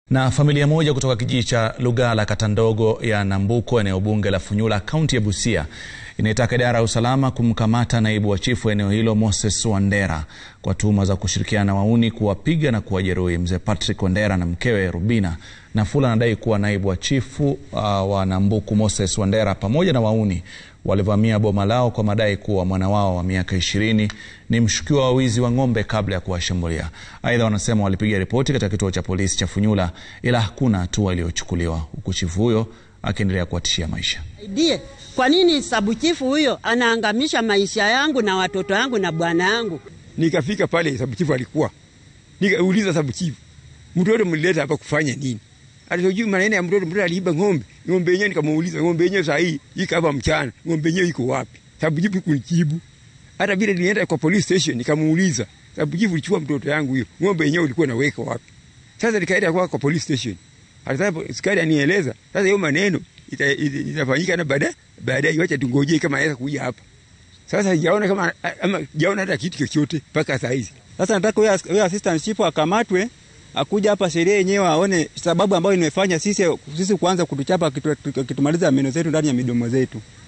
Na familia moja kutoka kijiji cha Lugala kata ndogo ya Nambuko eneo bunge la Funyula kaunti ya Busia inaitaka idara ya usalama kumkamata naibu wa chifu eneo hilo Moses Wandera kwa tuhuma za kushirikiana na wahuni kuwapiga na kuwajeruhi. Mzee Patrick Wandera na mkewe Rubina Nafula anadai kuwa naibu wa chifu uh, wa Nambuku Moses Wandera pamoja na wahuni walivamia boma lao kwa madai kuwa mwana wao wa miaka ishirini ni mshukiwa wa wizi wa ng'ombe kabla ya kuwashambulia. Aidha, wanasema walipiga ripoti katika kituo cha polisi cha Funyula ila hakuna hatua iliyochukuliwa, huku chifu huyo akiendelea kuwatishia maisha. Die, kwa nini sabu chifu huyo anaangamisha maisha yangu na watoto yangu na bwana yangu? Nikafika pale sabu chifu alikuwa, nikauliza sabu chifu, mtoto mlileta hapa kufanya nini? Alijui maneno ya mtoto, mtoto aliiba ng'ombe. Ng'ombe yenyewe nikamuuliza, ng'ombe yenyewe saa hii iko hapa mchana, ng'ombe yenyewe iko wapi? Sabu chifu kunijibu. Hata vile nilienda kwa police station nikamuuliza, sabu chifu ulichukua mtoto yangu hiyo, ng'ombe yenyewe ulikuwa naweka wapi? Sasa nikaenda kwa kwa police station. Hata askari anieleza, sasa hiyo maneno itafanyika ita na baadaye baadaye, wacha tungojee kama anaweza kuja hapa. Sasa sijaona kama ama sijaona hata kitu chochote mpaka saa hizi. Sasa nataka huyo assistant chief akamatwe akuja hapa sheria yenyewe aone sababu ambayo imefanya sisi sisi kuanza kutuchapa kitumaliza meno zetu ndani ya midomo zetu.